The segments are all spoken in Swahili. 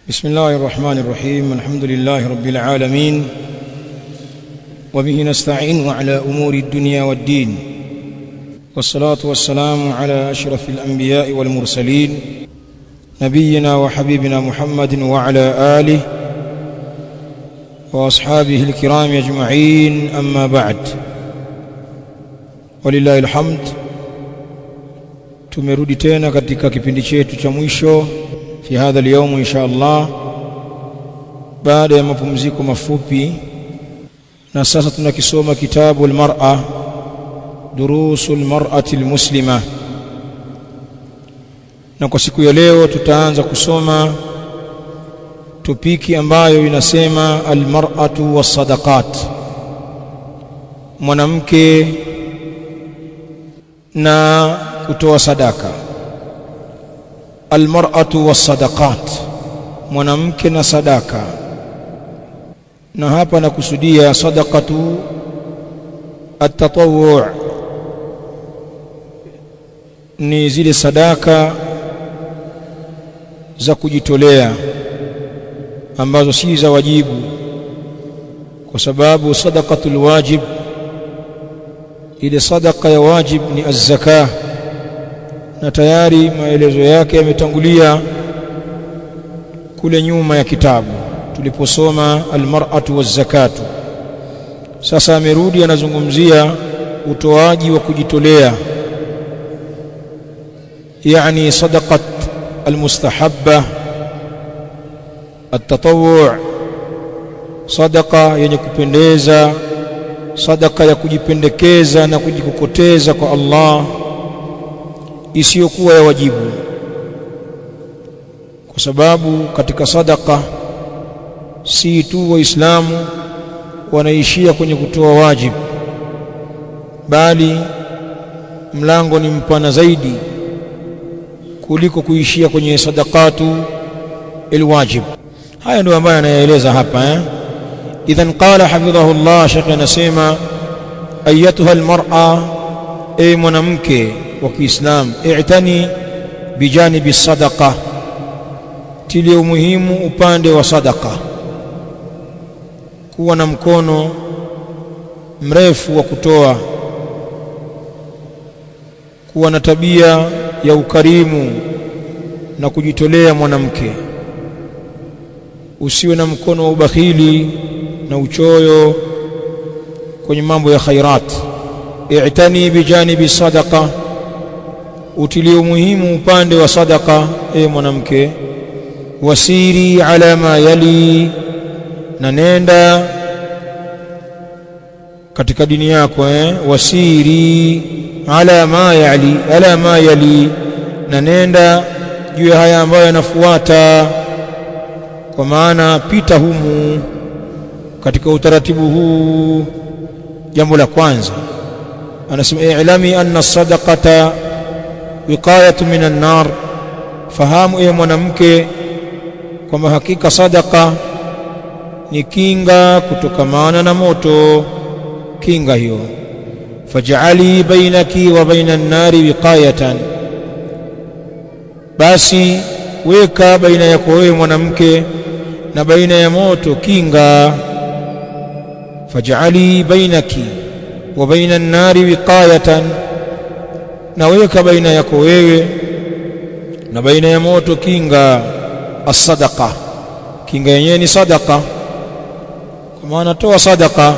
بسم الله الرحمن الرحيم الحمد لله رب العالمين وبه نستعين على أمور الدنيا والدين والصلاة والسلام على أشرف الأنبياء والمرسلين نبينا وحبيبنا محمد وعلى آله وأصحابه الكرام أجمعين أما بعد ولله الحمد tumerudi tena katika kipindi chetu cha mwisho fi hadha al-yawm insha Allah baada ya mapumziko mafupi na sasa tunakisoma kitabu al-mar'a durusu al-mar'ati al-muslima na kwa siku ya leo tutaanza kusoma topiki ambayo inasema al-mar'atu was-sadaqat mwanamke na kutoa sadaka almar'atu was-sadaqat mwanamke na sadaka na hapa nakusudia sadaqatu at-tatawwu' ni zile sadaka za kujitolea ambazo si za wajibu kwa sababu sadaqatul wajib ile sadaka ya wajib ni az-zakah na tayari maelezo yake yametangulia kule nyuma ya kitabu tuliposoma almar'atu waz-zakatu sasa amerudi anazungumzia utoaji wa kujitolea yani sadaqat almustahabba at-tatawwu' sadaqa yenye kupendeza sadaka ya kujipendekeza na kujikokoteza kwa Allah isiyokuwa ya wajibu kwa sababu katika sadaka si tu waislamu wanaishia kwenye kutoa wajibu bali mlango ni mpana zaidi kuliko kuishia kwenye sadaqatu alwajib haya ndio ambayo anayaeleza hapa eh idhan qala hafidhahu Allah shekhe anasema ayatuha almar'a ay mwanamke wa Kiislamu i'tani bijanibi sadaqa tilia umuhimu upande wa sadaka kuwa na mkono mrefu wa kutoa kuwa na tabia ya ukarimu na kujitolea mwanamke usiwe na mkono wa ubakhili na uchoyo kwenye mambo ya khairat i'tani bijanibi sadaqa utilie umuhimu upande wa sadaka e mwanamke wasiri ala ma yali na nenda katika dini yako eh wasiri ala ma yali ala ma yali na nenda juu ya haya ambayo yanafuata kwa maana pita humu katika utaratibu huu jambo la kwanza anasema i'lami anna sadaqata wiqayatu minan nar fahamu ewe mwanamke kwamba hakika sadaka ni kinga kutokamana na moto kinga hiyo faj'ali bainaki wa bainan nari wiqayatan basi weka baina yako wewe mwanamke na baina ya moto kinga faj'ali bainaki wa bainan nari wiqayatan na weka baina yako wewe na baina ya moto kinga as-sadaqa kinga yenyewe ni sadaqa kwa maana toa sadaqa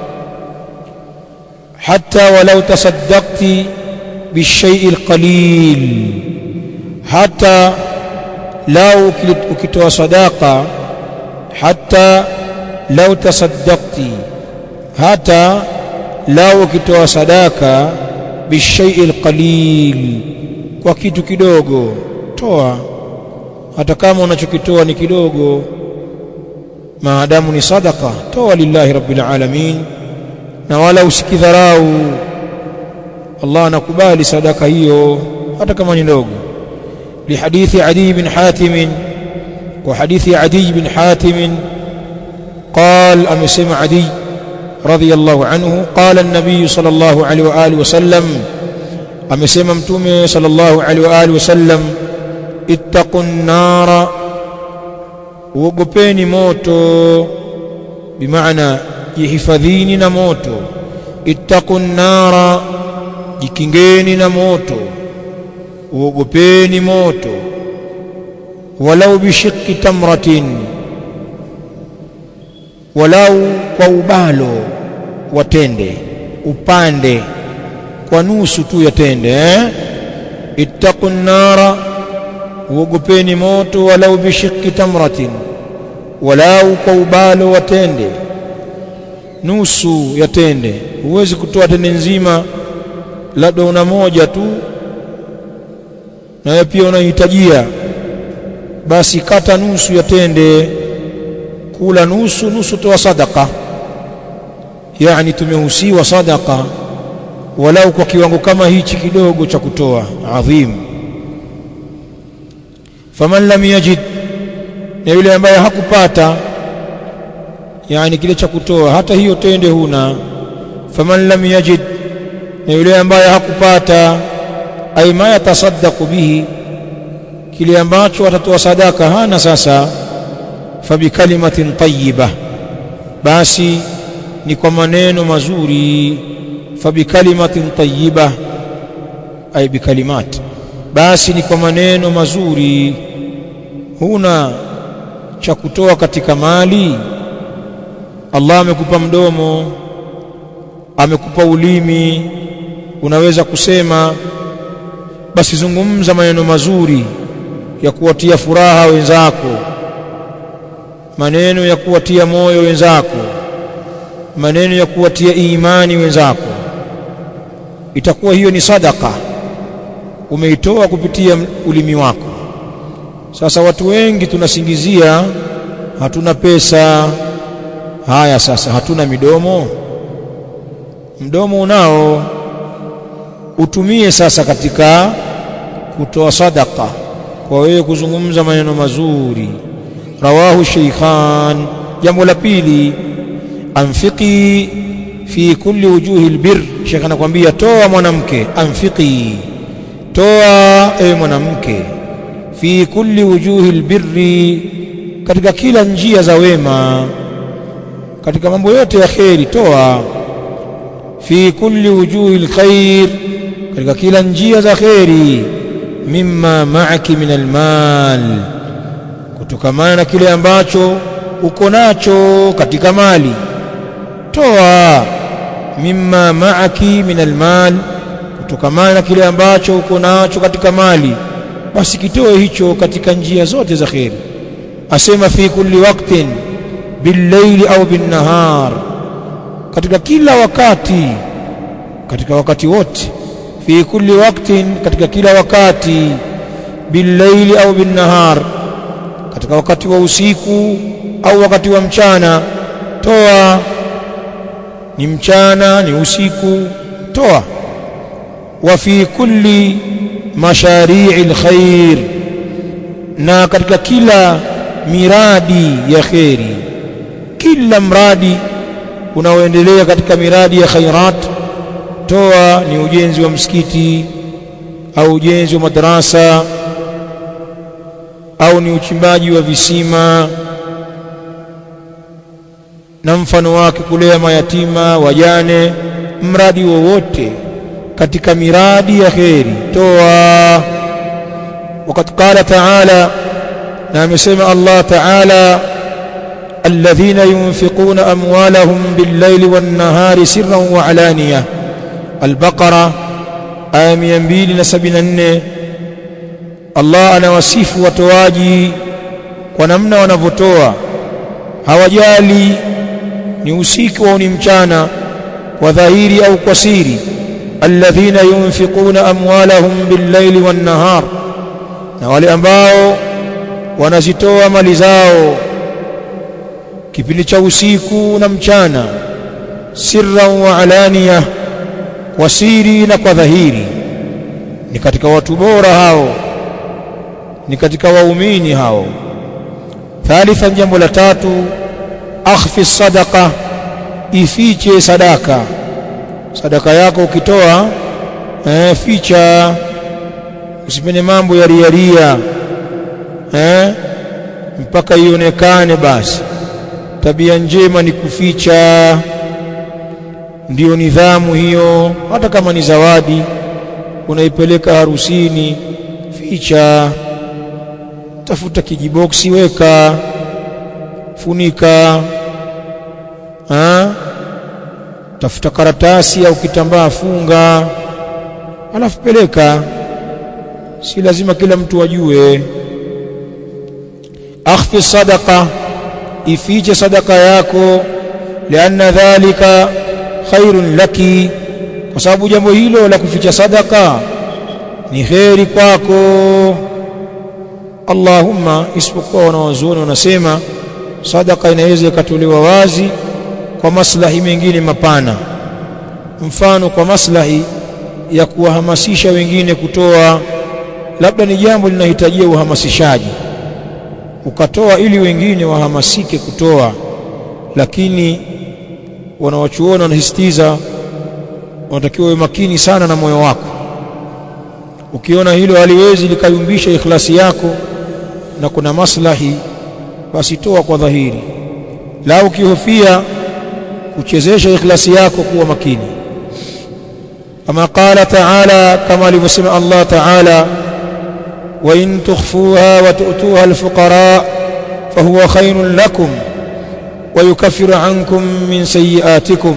hatta walau tasaddaqti bishay'i alqalil hatta lau ukitoa sadaqa hatta lau tasaddaqti hata lau ukitoa sadaka bishai alqalil kwa kitu kidogo toa hata kama unachokitoa ni kidogo maadamu ni sadaka toa lillahi rabbil alamin na wala usikidharau Allah anakubali sadaka hiyo hata kama ni ndogo لحديث عدي بن حاتم وحديث عدي بن حاتم قال أمسم عدي رضي الله عنه قال النبي صلى الله عليه وآله وسلم amesema mtume sallallahu alaihi wa alihi wasallam ittaqun nara uogopeni moto bimaana jihifadhini na moto ittaqun nara jikingeni na moto uogopeni moto walau bishiqqi tamratin walau kwa ubalo watende upande kwa nusu tu ya tende eh? ittaqun nara uogopeni moto walau bishiqqi tamratin walau kwa ubalo watende nusu ya tende huwezi kutoa tende nzima labda una moja tu nawe pia unahitajia basi kata nusu ya tende kula nusu nusu toa sadaka yani tumehusiwa sadaka walau kwa kiwango kama hichi kidogo cha kutoa adhim faman lam yajid na yule ambaye hakupata yani kile cha kutoa hata hiyo tende huna faman lam yajid na yule ambaye hakupata ay ma yatasaddaqu bihi kile ambacho atatoa sadaka hana sasa fabikalimatin tayyiba basi ni kwa maneno mazuri fabikalimatin tayyiba ay bikalimat basi ni kwa maneno mazuri huna cha kutoa katika mali Allah amekupa mdomo amekupa ulimi unaweza kusema basi zungumza maneno mazuri ya kuwatia furaha wenzako maneno ya kuwatia moyo wenzako maneno ya kuwatia imani wenzako itakuwa hiyo ni sadaka umeitoa kupitia ulimi wako sasa watu wengi tunasingizia hatuna pesa haya sasa hatuna midomo mdomo unao utumie sasa katika kutoa sadaka kwa wewe kuzungumza maneno mazuri rawahu shaykhan jambo la pili anfiqi fi kulli wujuhi albir shekha anakuambia toa mwanamke anfiqi toa ewe mwanamke fi kulli wujuhi albirri katika kila njia za wema katika mambo yote ya kheri toa fi kulli wujuhi alkhair katika kila njia za kheri mimma ma'aki min almal kutokamana na kile ambacho uko nacho katika mali toa mimma ma'aki min almal kutokamana na kile ambacho uko nacho katika mali basi kitoe hicho katika njia zote za kheri asema fi kulli waqtin billayli au binnahar katika kila wakati katika wakati wote fi kulli waqtin katika kila wakati billayli au binnahar katika wakati wa usiku au wakati wa mchana toa ni mchana ni usiku toa wa fi kulli mashari'i alkhair na katika kila miradi ya kheri kila mradi unaoendelea katika miradi ya khairat toa ni ujenzi wa msikiti au ujenzi wa madrasa au ni uchimbaji wa visima na mfano wake kulea mayatima wajane mradi wowote katika miradi ya kheri toa wakati qala taala na amesema Allah taala alladhina yunfiquna amwalahum bil-layli wan-nahari sirran wa alaniya al-baqara aya 274 Allah anawasifu watoaji kwa namna wanavyotoa hawajali ni usiku au ni mchana kwa dhahiri au kwa siri alladhina yunfiquna amwalahum bil-layli wan-nahar na wale ambao wanazitoa mali zao kipindi cha usiku na mchana sirran wa alaniya kwa siri na kwa dhahiri ni katika watu bora hao ni katika waumini hao thalithan jambo la tatu akhfi sadaqa ifiche sadaka sadaka yako ukitoa eh, ficha usipende mambo ya riaria eh mpaka ionekane basi tabia njema ni kuficha ndiyo nidhamu hiyo hata kama ni zawadi unaipeleka harusini ficha tafuta kijiboksi weka funika ha? tafuta karatasi au kitambaa funga alafu peleka si lazima kila mtu ajue akhfi sadaqa ifiche sadaka yako lianna dhalika khairun laki kwa sababu jambo hilo la kuficha sadaka ni kheri kwako Allahumma isipokuwa wanawazuoni wanasema sadaka inaweza ikatolewa wazi kwa maslahi mengine mapana mfano kwa maslahi ya kuwahamasisha wengine kutoa labda ni jambo linahitajia uhamasishaji ukatoa ili wengine wahamasike kutoa lakini wanawachuona wanasisitiza wanatakiwa uwe makini sana na moyo wako ukiona hilo haliwezi likayumbisha ikhlasi yako na kuna maslahi basi toa kwa dhahiri la ukihofia kuchezesha ikhlasi yako kuwa makini kama qala taala kama alivyosema Allah taala wa in tukhfuha wa tu'tuha alfuqara fahuwa khairun lakum wa yukaffiru ankum min sayyi'atikum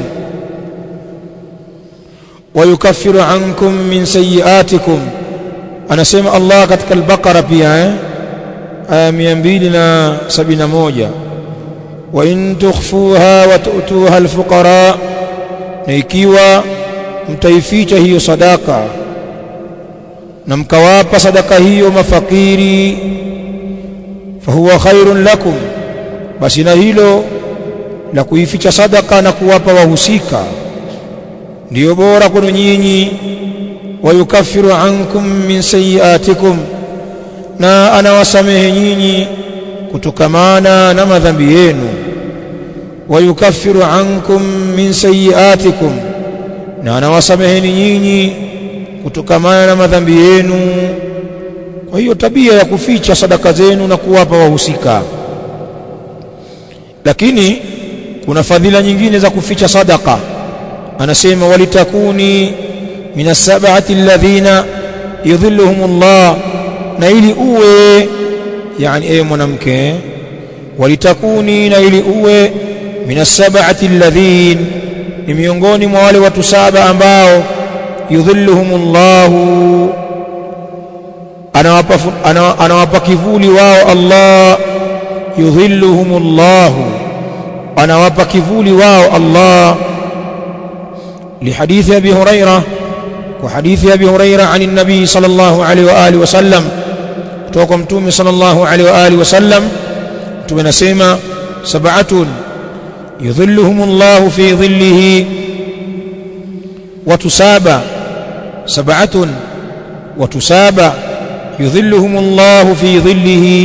wa yukaffiru ankum min sayyi'atikum anasema Allah katika al-Baqara pia eh aya 271 wa in tukhfuha wa tu'tuha al-fuqara na ikiwa mtaificha hiyo sadaka na mkawapa sadaka hiyo mafakiri fahuwa khairun lakum basi na hilo la kuificha sadaka na kuwapa wahusika ndiyo bora kwenu nyinyi wayukaffiru ankum min sayiatikum na anawasamehe nyinyi kutokamana na madhambi yenu wayukaffiru ankum min sayiatikum na anawasameheni nyinyi kutokamana na madhambi yenu kwa hiyo tabia ya kuficha sadaka zenu na kuwapa wahusika lakini kuna fadhila nyingine za kuficha sadaka anasema walitakuni min as-sab'ati alladhina yudhilluhumullah na ili uwe yani ewe mwanamke walitakuni na ili uwe min as-sab'ati alladhin ni miongoni mwa wale watu saba ambao yudhilluhumullahu anawapa anawapa kivuli wao Allah yudhilluhumullahu anawapa kivuli wao Allah لحديث أبي هريرة وحديث أبي هريرة عن النبي صلى الله عليه وآله وسلم توقم تومي صلى الله عليه وآله وسلم تومي نسيما سبعة يظلهم الله في ظله وتسابى سبعة وتسابى يظلهم الله في ظله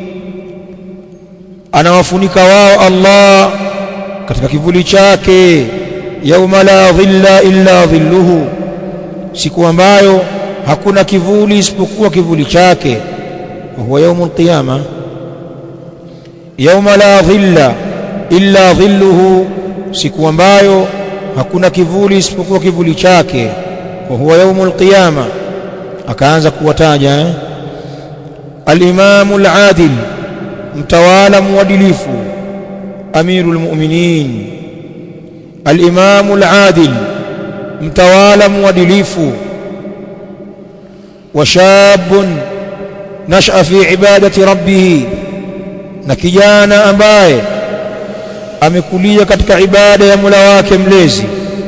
anawafunika wao Allah katika kivuli chake yauma la dhilla illa dhilluhu siku ambayo hakuna kivuli isipokuwa kivuli chake huwa yaumul qiyama yauma la dhilla illa dhilluhu siku ambayo hakuna kivuli isipokuwa kivuli chake wa huwa yaumul qiyama akaanza kuwataja eh? al-imamu al-adil mtawala mwadilifu amirul mu'minin al-imamu al-adil mtawala mwadilifu wa shabun nasha fi ibadati rabbih na kijana ambaye amekulia katika ibada ya Mola wake mlezi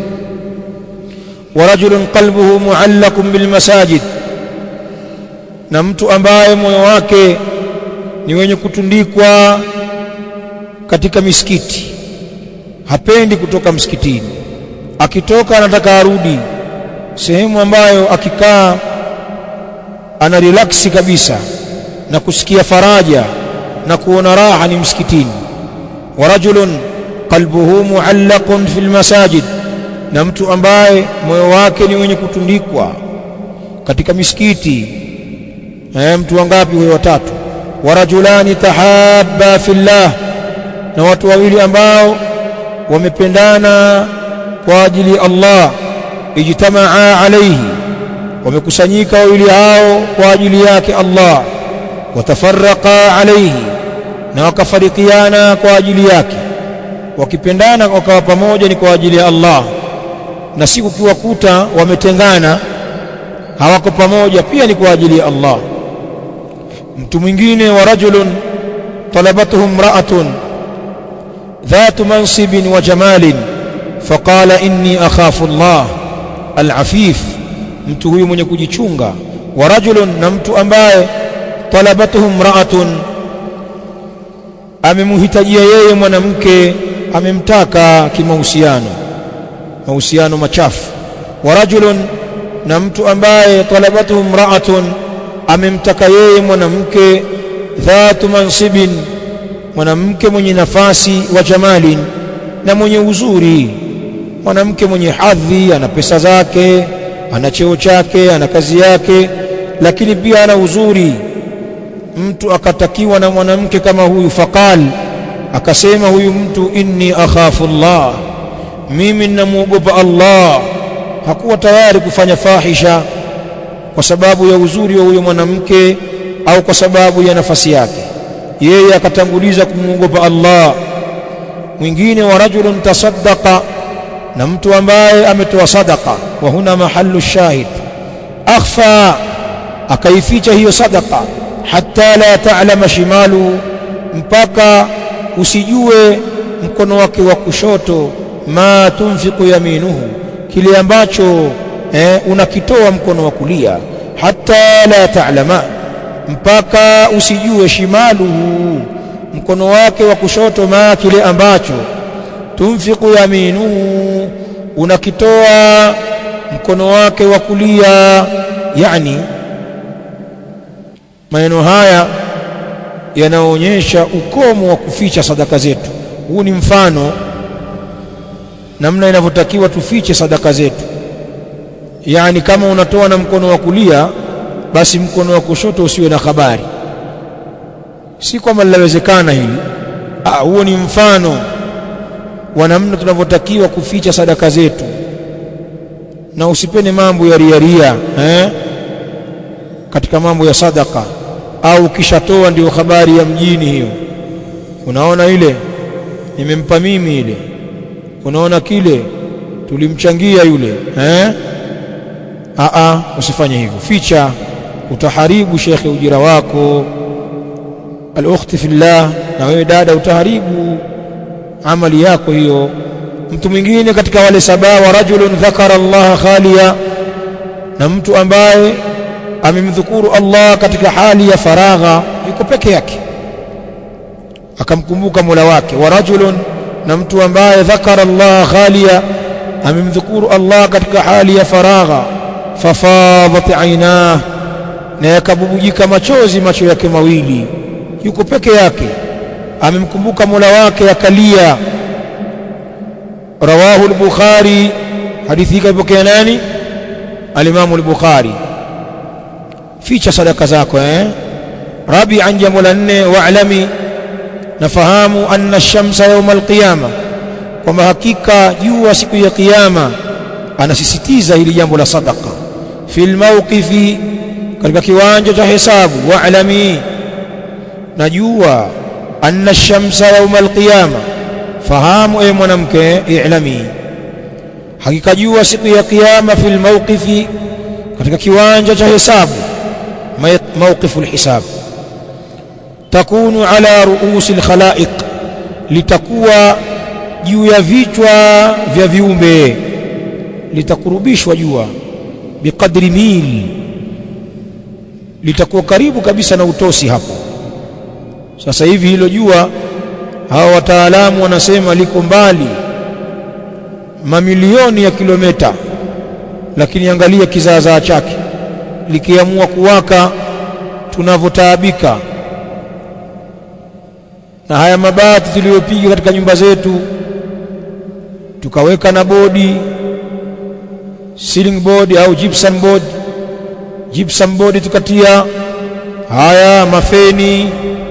wa rajulun qalbuhu muallaqun bil masajid na mtu ambaye moyo wake ni wenye kutundikwa katika misikiti hapendi kutoka msikitini akitoka anataka arudi sehemu ambayo akikaa ana relaksi kabisa na kusikia faraja na kuona raha ni msikitini wa rajulun qalbuhu muallaqun fil masajid na mtu ambaye moyo wake ni wenye kutundikwa katika misikiti eh mtu wangapi huyo watatu wa rajulani tahabba fillah na watu wawili ambao wamependana kwa ajili ya Allah ijtamaa alayhi wamekusanyika wawili hao kwa ajili yake Allah watafarraqa alayhi na wakafarikiana kwa ajili yake wakipendana wakawa pamoja ni kwa ajili ya Allah na siku kiwakuta wametengana hawako pamoja pia ni kwa ajili ya Allah mtu mwingine wa rajulun talabathu imra'atun ذات منصب وجمال فقال إني أخاف الله العفيف mtu huyu mwenye kujichunga wa rajulun na mtu ambaye talabathu imra'atun amemhitajia yeye mwanamke amemtaka kimahusiano mahusiano machafu wa rajulun na mtu ambaye talabathu imra'atun amemtaka yeye mwanamke dhatu mansibin mwanamke mwenye nafasi wa jamalin na mwenye uzuri mwanamke mwenye hadhi ana pesa zake ana cheo chake ana kazi yake lakini pia ana uzuri mtu akatakiwa na mwanamke kama huyu faqal akasema huyu mtu inni akhafu Allah mimi ninamuogopa Allah hakuwa tayari kufanya fahisha kwa sababu ya uzuri wa huyo mwanamke au kwa sababu ya nafasi yake yeye akatanguliza kumwogopa Allah mwingine wa rajulun tasaddaqa na mtu ambaye ametoa sadaqa wa huna mahallu shahid akhfa akaificha hiyo sadaqa hatta la ta'lama shimalu mpaka usijue mkono wake wa kushoto ma tunfiqu yaminuhu kile ambacho eh, unakitoa mkono wa kulia hatta la ta'lama mpaka usijue shimaluhu mkono wake wa kushoto ma kile ambacho tunfiqu yaminuhu unakitoa mkono wake wa kulia yani maneno haya yanaonyesha ukomo wa kuficha sadaka zetu huu ni mfano namna inavyotakiwa tufiche sadaka zetu yani kama unatoa na mkono wa kulia basi mkono wa kushoto usiwe na habari si kwamba linawezekana hili ah huo ni mfano wa namna tunavyotakiwa kuficha sadaka zetu na usipende mambo ya riaria eh? katika mambo ya sadaka au ukishatoa ndio habari ya mjini hiyo unaona ile nimempa mimi ile unaona kile tulimchangia yule eh a a usifanye hivyo ficha utaharibu shekhe ujira wako al-ukhti fillah na wewe dada utaharibu amali yako hiyo mtu mwingine katika wale saba wa rajulun dhakara Allah khaliya na mtu ambaye amemdhukuru Allah katika hali ya faragha yuko peke yake akamkumbuka Mola wake wa rajulun na mtu ambaye dhakara Allah khaliya amemdhukuru Allah katika hali ya faragha fafadat ainah na yakabubujika machozi macho yake mawili yuko peke yake amemkumbuka Mola wake akalia rawahu al-Bukhari hadithi hii kaipokea nani al-Imam al-Bukhari ficha sadaka zako eh rabi'an jambo la nne wa'lami nafahamu anna ash-shamsa yawm al-qiyama kwamba hakika jua siku ya kiyama anasisitiza hili jambo la sadaka fil mawqifi katika kiwanja cha hesabu wa'lami najua anna ash-shamsa yawm al-qiyama fahamu e mwanamke i'lami hakika jua siku ya kiyama fil mawqifi katika kiwanja cha hesabu موقف الحساب تكون على رؤوس الخلائق litakuwa juu ya vichwa vya viumbe litakurubishwa jua biqadri mil litakuwa karibu kabisa na utosi hapo sasa hivi hilo jua hawa wataalamu wanasema liko mbali mamilioni ya kilomita lakini angalia kizaazaa chake likiamua kuwaka tunavyotaabika na haya mabati tuliyopiga katika nyumba zetu tukaweka na bodi ceiling board au gypsum board gypsum board tukatia haya mafeni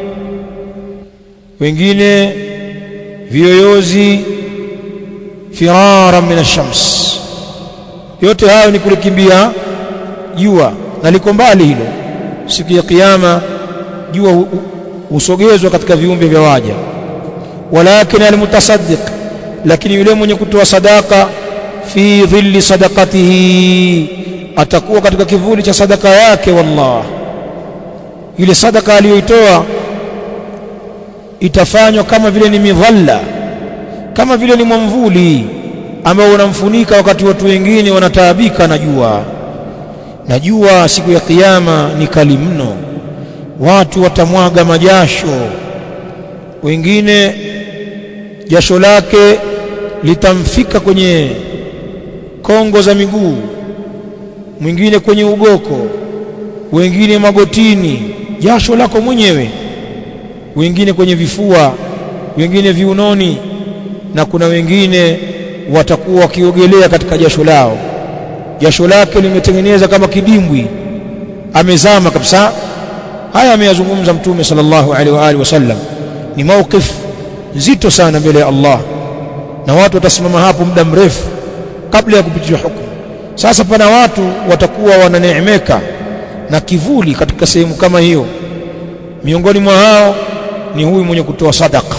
wengine viyoyozi firara min ash-shams yote hayo ni kulikimbia jua na liko mbali hilo siku ya kiyama jua husogezwa katika viumbe vya waja walakin almutasaddiq lakini yule mwenye kutoa sadaka fi dhilli sadaqatihi atakuwa katika kivuli cha sadaka yake wallah ile sadaka aliyoitoa itafanywa kama vile ni midhalla kama vile ni mwamvuli ambao unamfunika wakati watu wengine wanataabika na jua na jua siku ya kiyama ni kali mno watu watamwaga majasho wengine jasho lake litamfika kwenye kongo za miguu mwingine kwenye ugoko wengine magotini jasho lako mwenyewe wengine kwenye vifua wengine viunoni na kuna wengine watakuwa wakiogelea katika jasho lao jasho lake limetengeneza kama kidimbwi amezama kabisa haya ameyazungumza mtume sallallahu alaihi wa alihi wasallam ni mawqif nzito sana mbele ya Allah na watu watasimama hapo muda mrefu kabla ya kupitishwa hukumu sasa pana watu watakuwa wananeemeka na kivuli katika sehemu kama hiyo miongoni mwa hao ni huyu mwenye kutoa sadaka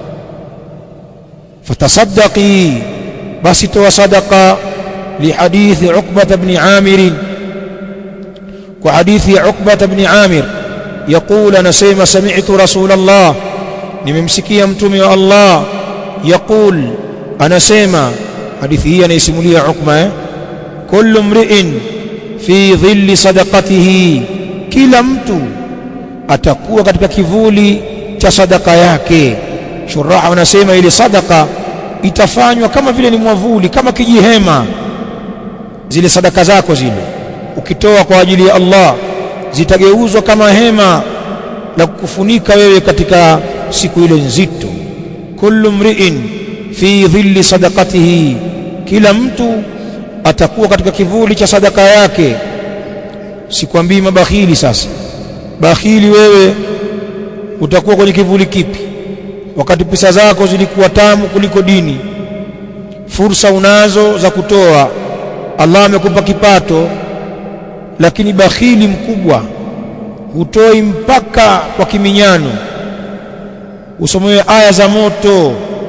fatasaddaqi basi toa sadaka lihadithi Uqbah ibn Amir kwa hadithi ya Uqbah ibn Amir يقول أنا سيما سمعت رسول الله nimemsikia mtume wa Allah yaqul anasema hadithi hii anaisimulia Ukma eh kullu mri'in fi dhilli sadaqatihi kila mtu atakuwa katika kivuli cha sadaka yake shuraha wanasema ile sadaka itafanywa kama vile ni mwavuli kama kijihema zile sadaka zako zile ukitoa kwa ajili ya Allah zitageuzwa kama hema la kukufunika wewe katika siku ile nzito kullu mri'in fi dhilli sadaqatihi kila mtu atakuwa katika kivuli cha sadaka yake sikwambii mabakhili sasa bakhili wewe utakuwa kwenye kivuli kipi wakati pesa zako zilikuwa tamu kuliko dini fursa unazo za kutoa Allah amekupa kipato lakini bakhili mkubwa hutoi mpaka kwa kiminyano usomewe aya za moto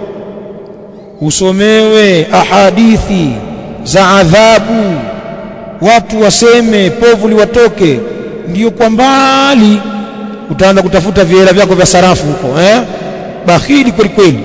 usomewe ahadithi za adhabu watu waseme povu liwatoke ndiyo kwa mbali utaanza kutafuta vihela vyako vya sarafu huko eh bakhili kweli kweli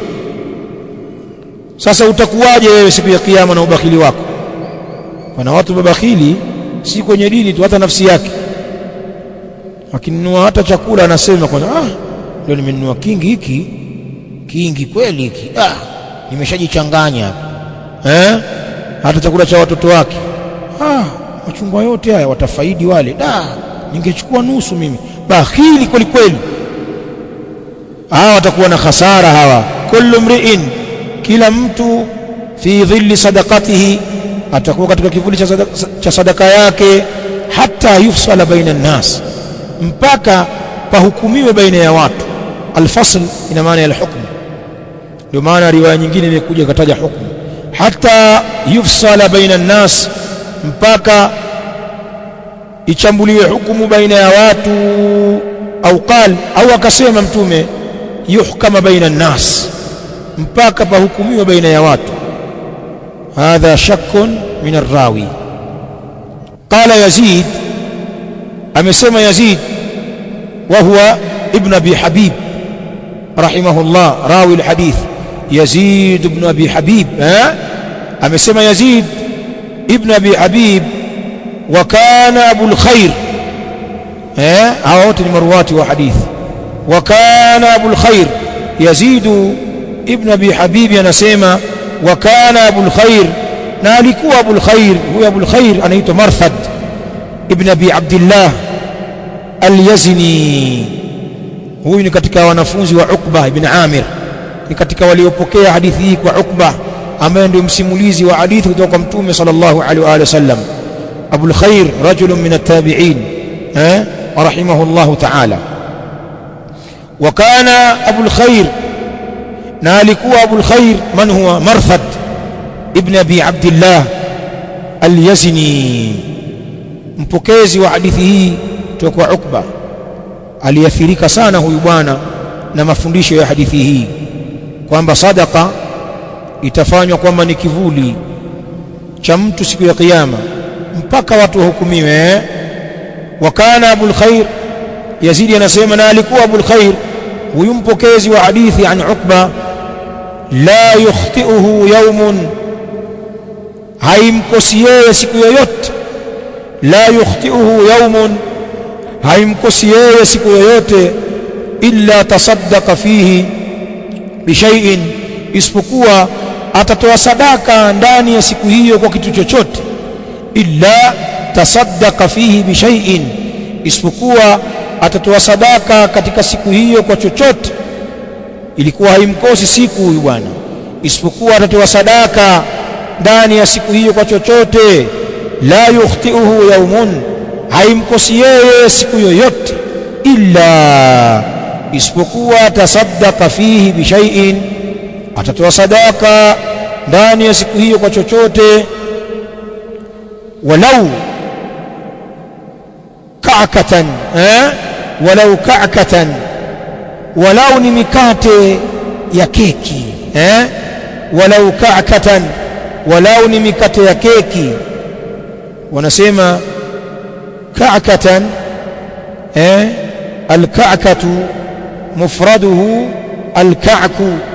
sasa utakuwaje wewe siku ya kiyama na ubakhili wako kuna watu mabakhili si kwenye dini tu hata nafsi yake akinunua hata chakula anasema kwanza ah leo nimenunua kingi hiki kingi kweli hiki ah nimeshajichanganya eh hata chakula cha watoto wake ah machungwa yote haya watafaidi wale da ningechukua nusu mimi bakhili kweli kweli hawa watakuwa na hasara hawa kullu mri'in kila mtu fi dhilli sadaqatihi atakuwa katika kivuli cha sadaka, cha sadaka yake hata yufsala baina nnas mpaka pahukumiwe baina ya watu alfasl ina maana ya alhukm ndio maana riwaya nyingine imekuja kataja hukumu hata yufsala baina nnas mpaka ichambuliwe hukumu baina ya watu au qal au akasema mtume yuhkama baina nnas mpaka pahukumiwe baina ya watu hadha shakkun min arrawi qala yazid amesema yazid وهو ابن ابي حبيب رحمه الله راوي الحديث يزيد بن ابي حبيب ها امسما يزيد ابن ابي حبيب وكان ابو الخير ها هاوت المروات وحديث وكان ابو الخير يزيد ابن ابي حبيب ينسما وكان ابو الخير نالكوا ابو الخير هو ابو الخير anaitwa مرثد ابن ابي عبد الله al-Yazni huyu ni katika wanafunzi wa Uqba ibn Amir ni katika waliopokea hadithi hii kwa Uqba ambaye ndio msimulizi wa hadithi kutoka kwa Mtume sallallahu alaihi wa sallam Abul Khair rajulun min at-tabi'in eh رحمه الله تعالى وكان أبو الخير نالكوا أبو الخير من هو مرثد ابن أبي عبد الله اليزني mpokezi wa hadithi hii kutoka kwa Ukba aliathirika sana huyu bwana na mafundisho ya hadithi hii kwamba sadaka itafanywa kwamba ni kivuli cha mtu siku ya kiyama mpaka watu wahukumiwe wa kana abul khair yazidi anasema na alikuwa abul khair huyu mpokezi wa hadithi an ukba la yukhtiuhu yaumun haimkosi yeye siku yoyote la yukhtiuhu yaumun haimkosi yeye siku yoyote illa tasaddaqa fihi bishaiin isipokuwa atatoa sadaka ndani ya siku hiyo kwa kitu chochote illa tasaddaqa fihi bishaiin isipokuwa atatoa sadaka katika siku hiyo kwa chochote ilikuwa haimkosi siku huyu bwana isipokuwa atatoa sadaka ndani ya siku hiyo kwa chochote la yukhtiuhu yaumun haimkosi yeye siku yoyote illa isipokuwa tasaddaqa fihi bishaiin atatoa sadaka ndani ya siku hiyo kwa chochote walau ka'katan eh walau ka'katan walau ni mikate ya keki eh walau ka'katan walau ni mikate ya keki wanasema ka'katan eh الكعكة مفرده الكعك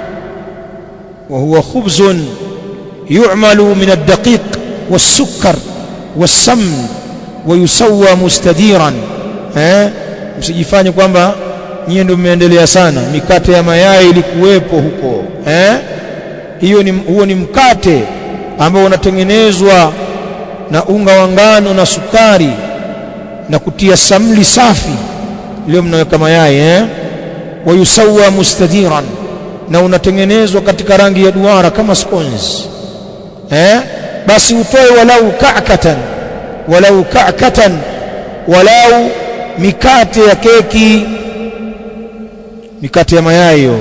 وهو خبز يعمل من الدقيق والسكر والسمن ويسوى مستديرا eh msijifanye kwamba nyie ndio mmeendelea sana mikate ya mayai ilikuwepo huko eh hiyo ni huo ni mkate ambao unatengenezwa na unga wa ngano na sukari na kutia samli safi leo mnaweka mayai eh wayusawa mustadiran na unatengenezwa katika rangi ya duara kama scones eh basi utoe walau ka'katan walau ka'katan walau mikate ya keki mikate ya mayai hiyo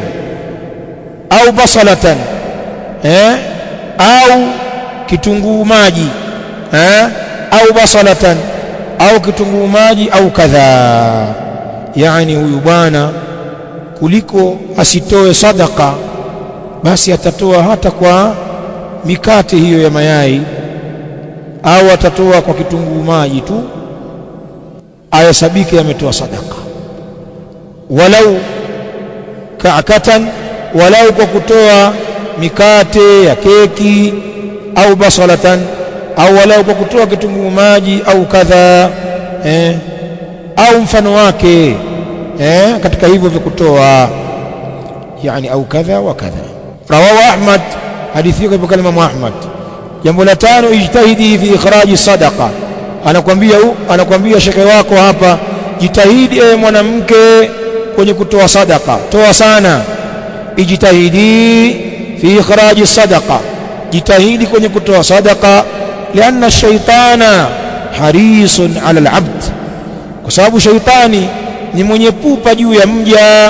au basalatan eh au kitunguu maji eh au basalatan au kitunguu maji au kadhaa yani huyu bwana kuliko asitoe sadaka basi atatoa hata kwa mikate hiyo ya mayai au atatoa kwa kitunguu maji tu ayasabike ametoa sadaka walau ka'katan walau kwa kutoa mikate ya keki au basalatan au walau kwa kutoa kitunguu maji au kadha eh, au mfano wake eh, katika hivyo vya kutoa yani au kadha wa kadha rawahu ahmad hadithi hiyo kwa kalima Ahmad jambo la tano ijtahidi fi ikhraji sadaqa anakwambia anakwambia shekhe wako hapa jitahidi ewe mwanamke kwenye kutoa sadaka toa sana ijtahidi fi ikhraji sadaqa jitahidi kwenye kutoa sadaka lianna shaitana harisun ala alabd kwa sababu shaitani ni mwenye pupa juu ya mja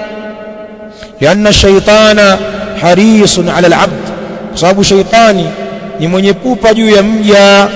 lianna shaitana harisun ala alabd kwa sababu shaitani ni mwenye pupa juu ya mja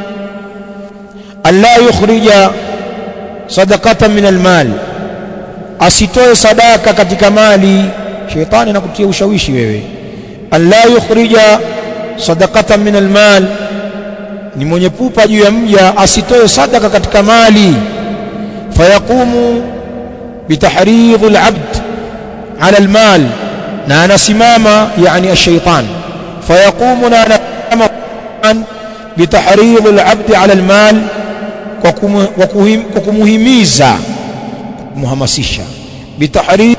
alla yukhrija sadaqatan min almal asitoe sadaka katika mali shaitani anakutia ushawishi wewe alla yukhrija sadaqatan min almal ni mwenye pupa juu ya mja asitoe sadaka katika mali fayaqumu bitahridhi alabd ala almal na anasimama yani ash-shaytan fayaqumu na anasimama bitahridhi alabd ala almal kwa kumuhimiza kumhamasisha bitahridhi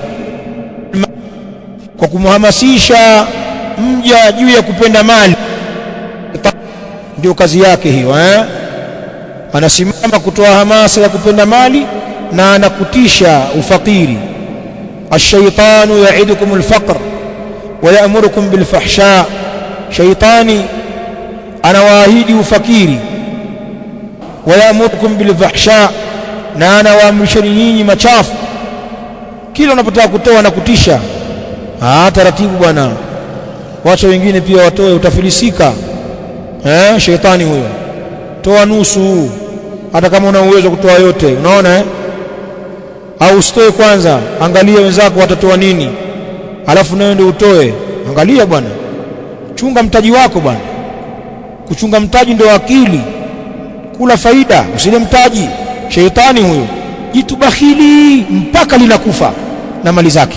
kwa kumhamasisha mja juu ya kupenda mali ndio kazi yake hiyo eh anasimama kutoa hamasa ya kupenda mali na anakutisha ufakiri الشيطان يعدكم الفقر ويأمركم بالفحشاء شيطاني أنا واهيدي وفكيري ويأمركم بالفحشاء na anawaamrisheni nyinyi machafu kila unapotaka kutoa na kutisha ah taratibu bwana wacha wengine pia watoe utafilisika eh shetani huyo toa nusu hata kama una uwezo kutoa yote unaona eh au usitoe kwanza angalia wenzako watatoa nini alafu nawe ndio utoe angalia bwana chunga mtaji wako bwana kuchunga mtaji ndio akili kula faida usile mtaji sheitani huyo jitu bakhili mpaka linakufa na mali zake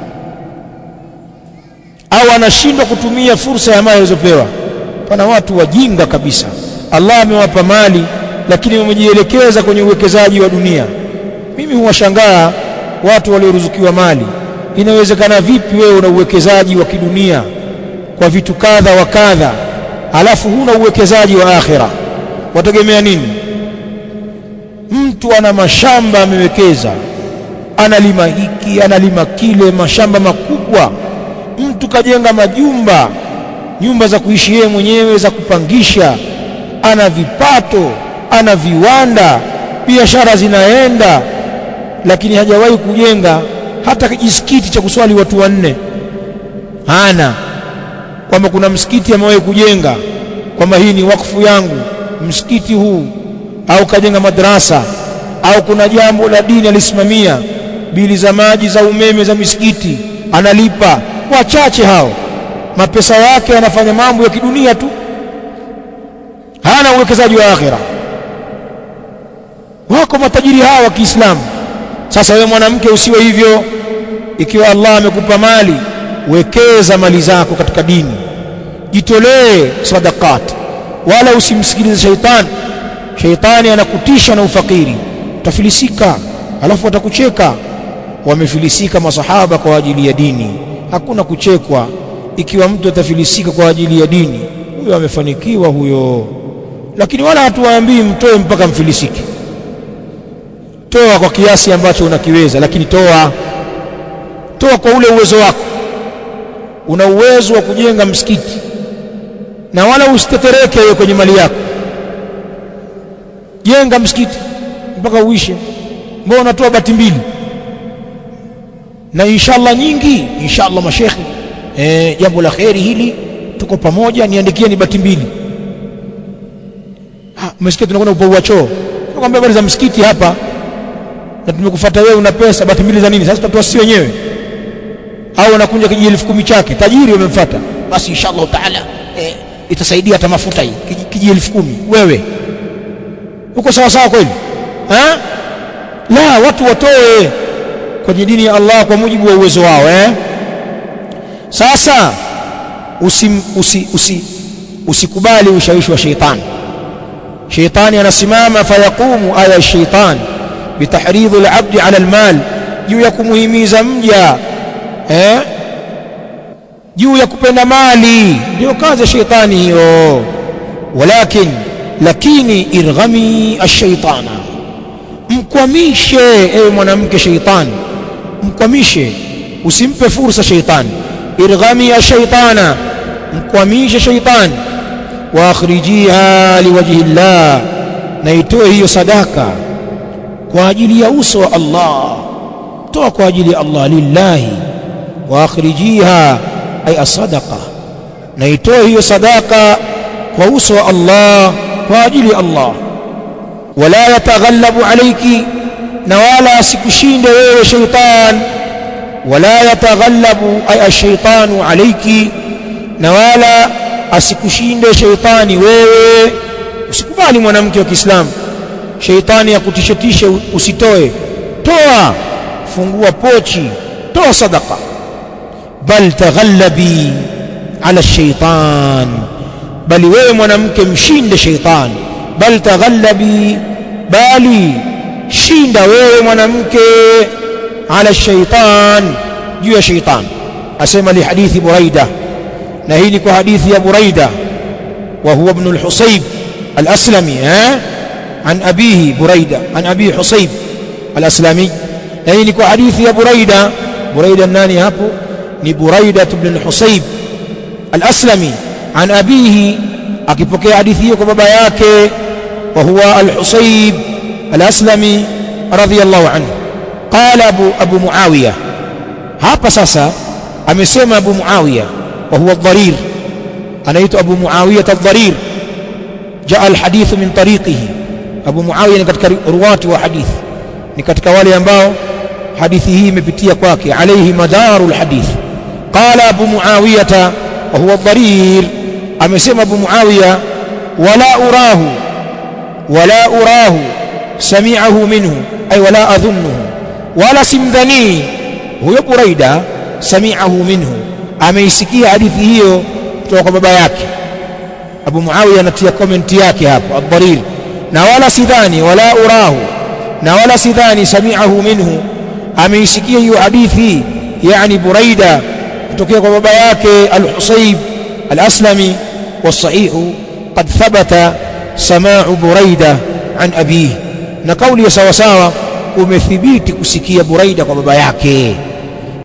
au anashindwa kutumia fursa ya mali alizopewa pana watu wajinga kabisa Allah amewapa mali lakini wamejielekeza kwenye uwekezaji wa dunia mimi huwashangaa watu walioruzukiwa mali inawezekana vipi wewe una uwekezaji wa kidunia kwa vitu kadha wa kadha alafu huna uwekezaji wa akhira wategemea nini mtu ana mashamba amewekeza analima hiki analima kile mashamba makubwa mtu kajenga majumba nyumba za kuishi yeye mwenyewe za kupangisha ana vipato ana viwanda biashara zinaenda lakini hajawahi kujenga hata kijisikiti cha kuswali watu wanne hana kwamba kuna msikiti amewahi kujenga kwamba hii ni wakfu yangu msikiti huu au kajenga madrasa au kuna jambo la dini alisimamia bili za maji za umeme za misikiti analipa wachache hao mapesa yake anafanya mambo ya kidunia tu hana uwekezaji wa akhira wako matajiri hawa wa Kiislamu sasa wewe mwanamke usiwe hivyo ikiwa Allah amekupa mali wekeza mali zako katika dini jitolee sadaqat wala usimsikilize shaitani shaitani anakutisha na ufakiri utafilisika alafu atakucheka wamefilisika masahaba kwa ajili ya dini hakuna kuchekwa ikiwa mtu atafilisika kwa ajili ya dini huyo amefanikiwa huyo lakini wala hatuwaambii mtoe mpaka mfilisike toa kwa kiasi ambacho unakiweza lakini toa toa kwa ule uwezo wako una uwezo wa kujenga msikiti na wala usitetereke wewe kwenye mali yako jenga msikiti mpaka uishe mbona unatoa bati mbili na inshallah nyingi inshallah mashekhi eh jambo la kheri hili tuko pamoja niandikie ni bati mbili ah umesikia tunakwenda upaua choo tunakwambia habari za msikiti hapa na tumekufuata wewe una pesa bati mbili za nini sasa tutatoa sisi wenyewe au anakunja kiji elfu kumi chake tajiri wamemfuata basi inshallah taala eh, itasaidia hata mafuta hii kiji, kiji elfu kumi wewe uko sawa sawa kweli ha? la watu watoe kwenye dini ya Allah kwa mujibu wa uwezo wao eh? sasa usim, usi, usi, usikubali ushawishi wa sheitani sheitani anasimama fayaqumu aya ya sheitani bitahridhi al-abdi ala al-mal juu ya kumuhimiza mja eh juu ya kupenda mali ndio kazi ya sheitani hiyo walakin lakini irghami ash-shaytana mkwamishe ewe mwanamke sheitani mkwamishe usimpe fursa sheitani irghami ash-shaytana mkwamishe sheitani wa akhrijiha liwajhi llah na itoe hiyo sadaka kwa ajili ya uso wa Allah toa kwa ajili ya Allah lillahi wa akhrijiha ay asadaqa na itoe hiyo sadaka kwa uso wa Allah kwa ajili ya Allah wala yataghallabu alayki na wala asikushinde wewe shaytan wala yataghallabu ay ash-shaytanu alayki na wala asikushinde shaytani wewe usikubali mwanamke wa Kiislamu sheitani akutishetishe usitoe toa fungua pochi toa sadaka bal taghallabi ala shaitan bali wewe mwanamke mshinde sheitani bal taghallabi bali shinda wewe mwanamke ala shaitan juu ya shaitan asema li hadithi buraida na hii ni kwa hadithi ya buraida wa huwa ibn al-husayb al-aslami eh عن أبيه بريدة عن أبي حصيب الأسلامي يعني كو حديث يا بريدة بريدة الناني هابو ni Buraida ibn al-Husayb al-Aslami an abihi akipokea hadithi hiyo kwa baba yake wa huwa al-Husayb al-Aslami radhiyallahu anhu qala abu abu muawiya hapa sasa amesema abu muawiya wa huwa dharir anaitwa abu muawiya ad-dharir jaa alhadith min tariqihi abu muawiya ni katika ruwati wa hadithi ni katika wale ambao hadithi hii imepitia kwake alayhi madaru alhadith qala abu muawiyah wa huwa dharir amesema abu muawiya wala urahu wala urahu sami'ahu minhu ay wala adhunnuhu wala simdhani huyo buraida sami'ahu minhu ameisikia hadithi hiyo kutoka kwa baba yake abu muawiya anatia comment yake hapo ad-dharir na wala sidhani wala urahu na wala sidhani sami'ahu minhu ameisikia hiyo hadithi yani buraida kutokea kwa baba yake al-husayb al-aslami والصحيح قد ثبت سماع بريدة عن أبيه na kauli ya sawasawa umethibiti kusikia buraida kwa baba yake